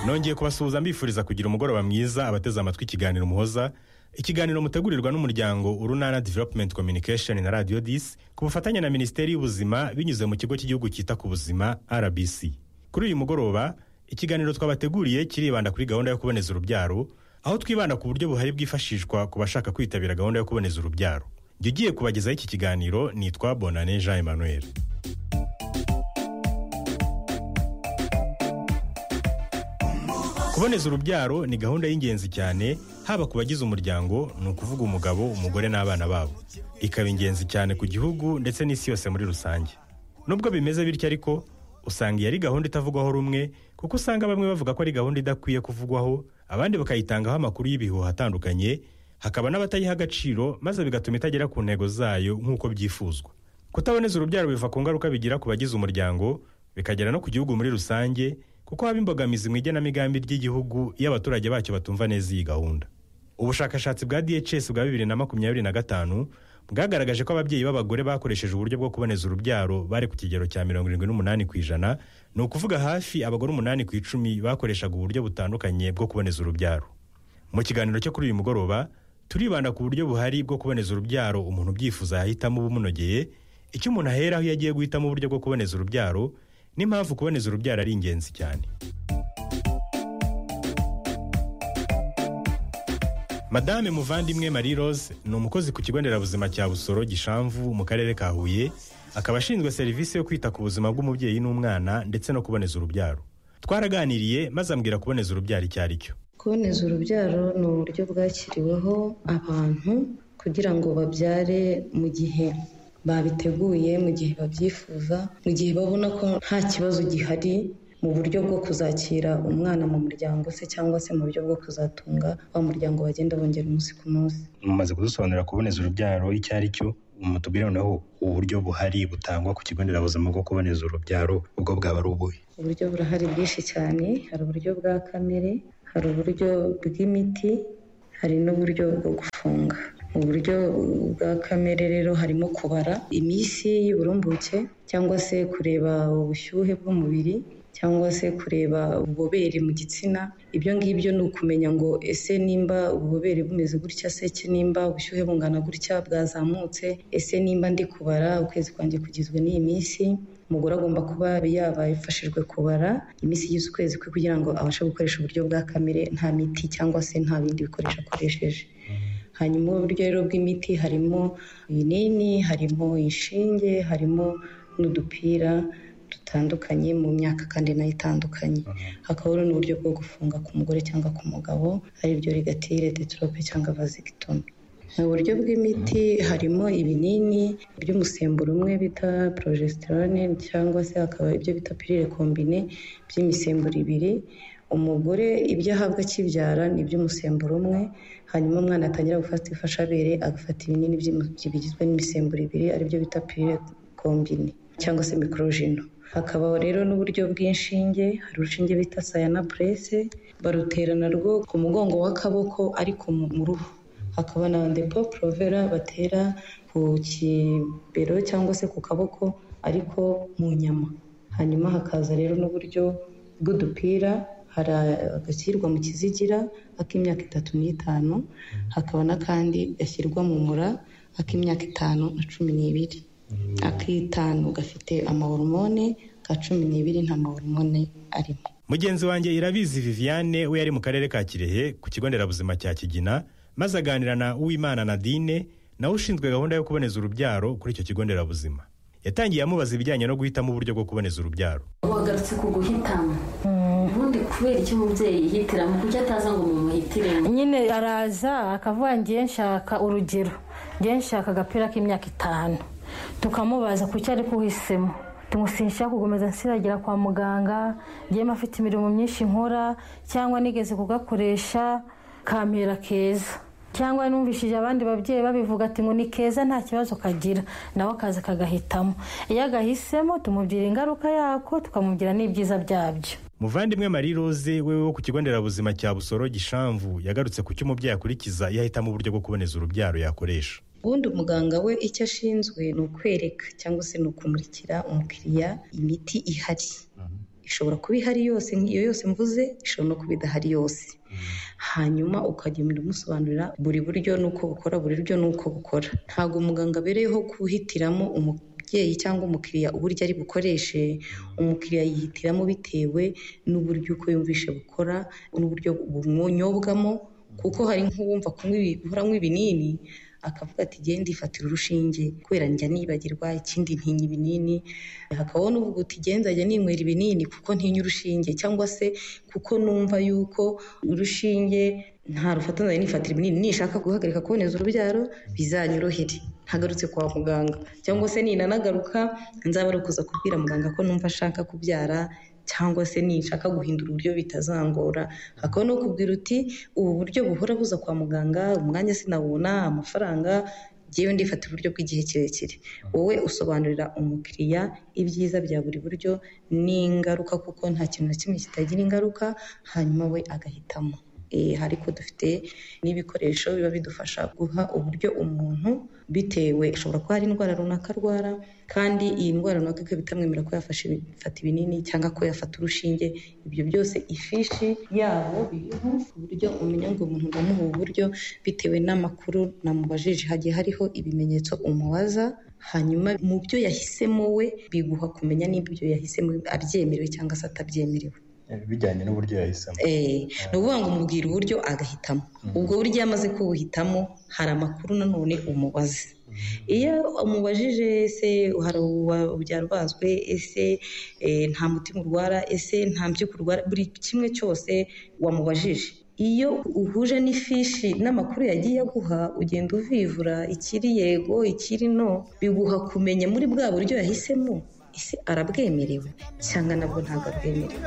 nongeye kubasuhuza mbifuriza kugira umugoroba mwiza abateze amatwi ikiganiro muhoza ikiganiro mutegurirwa n'umuryango urunana development communication na radio disi ku bufatanye na minisiteri y'ubuzima binyuze mu kigo cy'igihugu cyita ku buzima rbc kuri uyu mugoroba ikiganiro twabateguriye kiribanda kuri gahunda yo kuboneza urubyaro aho twibanda ku buryo buhari bwifashishwa ku bashaka kwitabira gahunda yo kuboneza urubyaro jya ugiye kubagezaho iki kiganiro nitwa bonane jean emmanuel kuboneza urubyaro ni gahunda y'ingenzi cyane haba ku bagize umuryango ni ukuvuga umugabo umugore n'abana babo ikaba ingenzi cyane ku gihugu ndetse n'isi yose muri rusange nubwo bimeze bityo ariko usanga iyi ari gahunda itavugwaho rumwe kuko usanga bamwe bavuga ko ari gahunda idakwiye kuvugwaho abandi bakayitangaho amakuru y'ibihuha atandukanye hakaba n'abatayiha agaciro maze bigatuma itagera ku ntego zayo nk'uko byifuzwa kutaboneza urubyaro biva ku ngaruka bigira ku bagize umuryango bikagera no ku gihugu muri rusange kuko haba imbogamizi mu igenamigambi ry'igihugu iyo abaturage bacyo batumva neza iyi gahunda ubushakashatsi bwa dhs bwa bibiri na makumyabiri na gatanu bwagaragaje ko ababyeyi b'abagore bakoresheje uburyo bwo kuboneza urubyaro bari ku kigero cya mirongo irindwi n'umunani ku ijana ni ukuvuga hafi abagore umunani ku icumi bakoreshaga uburyo butandukanye bwo kuboneza urubyaro mu kiganiro cyo kuri uyu mugoroba turibanda ku buryo buhari bwo kuboneza urubyaro umuntu ubyifuza yahitamo ubumunogeye icyo umuntu ahera aho iyo agiye guhitamo uburyo bwo kuboneza urubyaro n'impamvu kuboneza urubyaro ari ingenzi cyane madame muvandimwe marie rose ni umukozi ku kigo nderabuzima cya busoro gishamvu mu karere ka huye akaba ashinzwe serivisi yo kwita ku buzima bw'umubyeyi n'umwana ndetse no kuboneza urubyaro twaraganiriye maze ambwira kuboneza urubyaro icyo ari cyo kuboneza urubyaro ni uburyo bwashyiriweho abantu kugira ngo babyare mu gihe babiteguye mu gihe babyifuza mu gihe babona ko nta kibazo gihari mu buryo bwo kuzakira umwana mu muryango se cyangwa se mu buryo bwo kuzatunga wa muryango bagenda bongera umunsi ku munsi mumaze kudusobanurira kuboneza urubyaro icyo ari cyo mutubwire noneho uburyo buhari butangwa ku kigo nderabuzima bwo kuboneza urubyaro ubwo bwaba ari ubuhe uburyo burahari bwinshi cyane hari uburyo bwa kamere hari uburyo bw'imiti hari n'uburyo bwo gufunga mu buryo bwa kamere rero harimo kubara iminsi y'uburumbuke cyangwa se kureba ubushyuhe bw'umubiri cyangwa se kureba ububobere mu gitsina ibyo ngibyo ni ukumenya ngo ese nimba ububobere bumeze gutya se nimba ubushyuhe bungana gutya bwazamutse ese nimba ndi kubara ukwezi kwanjye kugizwe n'iyi minsi umugore agomba kuba yabafashijwe kubara iminsi igize ukwezi kwe kugira ngo abashe gukoresha uburyo bwa kamere nta miti cyangwa se nta bindi bikoresho akoresheje hanyuma uburyo rero bw'imiti harimo ibinini harimo inshinge harimo n'udupira dutandukanye mu myaka kandi nayo itandukanye hakaba n'uburyo bwo gufunga ku mugore cyangwa ku mugabo aribyo rigatire detorope cyangwa vazigitomi mu buryo bw'imiti harimo ibinini by'umusemburo umwe bita porojesitirone cyangwa se hakaba ibyo bita pirire kombine by'imisemburo ibiri umugore ibyo ahabwa akibyara ni iby'umusemburo umwe hanyuma umwana atangira gufata ifashabere agafata ibinini bigizwe n'imisemburo ibiri aribyo bita pirire kombine cyangwa se mikorojino hakaba rero n'uburyo bw'inshinge hari urushinge bita sayana purese barutera narwo ku mugongo w'akaboko ariko mu ruhu hakaba na depo porovera batera ku kibero cyangwa se ku kaboko ariko mu nyama hanyuma hakaza rero n'uburyo bw'udupira hari agashyirwa mu kizigira ak'imyaka itatu n'itanu hakaba n'akandi gashyirwa mu mura ak'imyaka itanu na cumi n'ibiri ak'itanu gafite amahoromone ka cumi n'ibiri nta mahoromone arimo mugenzi wanjye irabizi viviane we yari mu karere ka kirehe ku kigo nderabuzima cya kigina maze aganira na uwimana nadine nawe ushinzwe gahunda yo kuboneza urubyaro kuri icyo kigo nderabuzima yatangiye amubaza ibijyanye no guhitamo uburyo bwo kuboneza urubyaro wagarutse ku guhitamo ubundi kubera icyo umubyeyi yihitiramo kuko ataza ngo mumuhitiremo nyine araza akavuga ngiye nshaka urugero ngiye nshaka agapira k'imyaka itanu tukamubaza ku cyo ari kuhisemo tumusinsha kugumiza nsiragira kwa muganga ngiyemo afite imirimo myinshi nkora cyangwa nigeze kugakoresha kamera keza cyangwa numvishije abandi babyeyi babivuga ati ngo ni keza nta kibazo kagira nawe akaza kagahitamo iyo agahisemo tumubwira ingaruka yako tukamubwira n'ibyiza byabyo muvandimwe marie rose wewe wo ku kigo nderabuzima cya busoro gishamvu yagarutse ku cyo umubyeyi akurikiza iyo ahitamo uburyo bwo kuboneza urubyaro yakoresha ubundi umuganga we icyo ashinzwe ni ukwereka cyangwa se ni ukumurikira umukiriya imiti ihari ishobora kuba ihari yose iyo yose mvuze ishobora no kuba idahari yose hanyuma ukagenda umusobanurira buri buryo n'uko bukora buri buryo n'uko bukora ntabwo umuganga abereyeho guhitiramo umubyeyi cyangwa umukiriya uburyo ari bukoreshe umukiriya yihitiramo bitewe n'uburyo uko yumvishe bukora n'uburyo bumwonyobwamo kuko hari nk'uwumva kunywa ibi- guhora anywa ibinini akavuga ati genda ifatira urushinge kubera njya nibagirwa ikindi ntinya ibinini hakaba n'uvuga uti genda njya ninywera ibinini kuko ntinya urushinge cyangwa se kuko numva yuko urushinge nta rufata nzajya nifatira ibinini nishaka guhagarika kuboneza urubyaro bizanyorohere ntagarutse kwa muganga cyangwa se ninanagaruka nzaba ari ukuza kubwira muganga ko numva ashaka kubyara cyangwa se ninshaka guhindura uburyo bitazangora hakaba no kubwira uti ubu buryo buhora buza kwa muganga umwanya sinawubona amafaranga ngewe ndifata uburyo bw'igihe kirekire wowe usobanurira umukiriya ibyiza bya buri buryo n'ingaruka kuko nta kintu na kimwe kitagira ingaruka hanyuma we agahitamo Eh, ariko dufite n'ibikoresho biba bidufasha guha uburyo umuntu bitewe ashobora kuba hari indwara runaka arwara kandi iyi ndwara runaka ikaba itamwemerera ko yafashe ibi- fata ibinini cyangwa ko yafata urushinge ibyo byose ifishi yabo biriho ku buryo umenya ngo umuntu ndamuha ubu buryo bitewe n'amakuru namubajije hagiye hariho ibimenyetso umubaza hanyuma mu byo yahisemo we biguha kumenya niba ibyo yahisemo abyemerewe cyangwa se atabyemerewe bijyanye n'uburyo yahisemo Eh, ni ukuvuga ngo umubwira uburyo agahitamo ubwo buryo iyo amaze kubuhitamo hari amakuru nanone umubaza iyo umubajije ese hari uba- ubyarwazwe ese eh, nta mutima urwara ese nta mpyiko urwara buri kimwe cyose wamubajije iyo uhuje n'ifishi n'amakuru yagiye aguha ugenda uvivura ikiri yego ikiri no biguha kumenya muri bwa buryo yahisemo ese arabwemerewe cyangwa nabwo ntabwo abwemerewe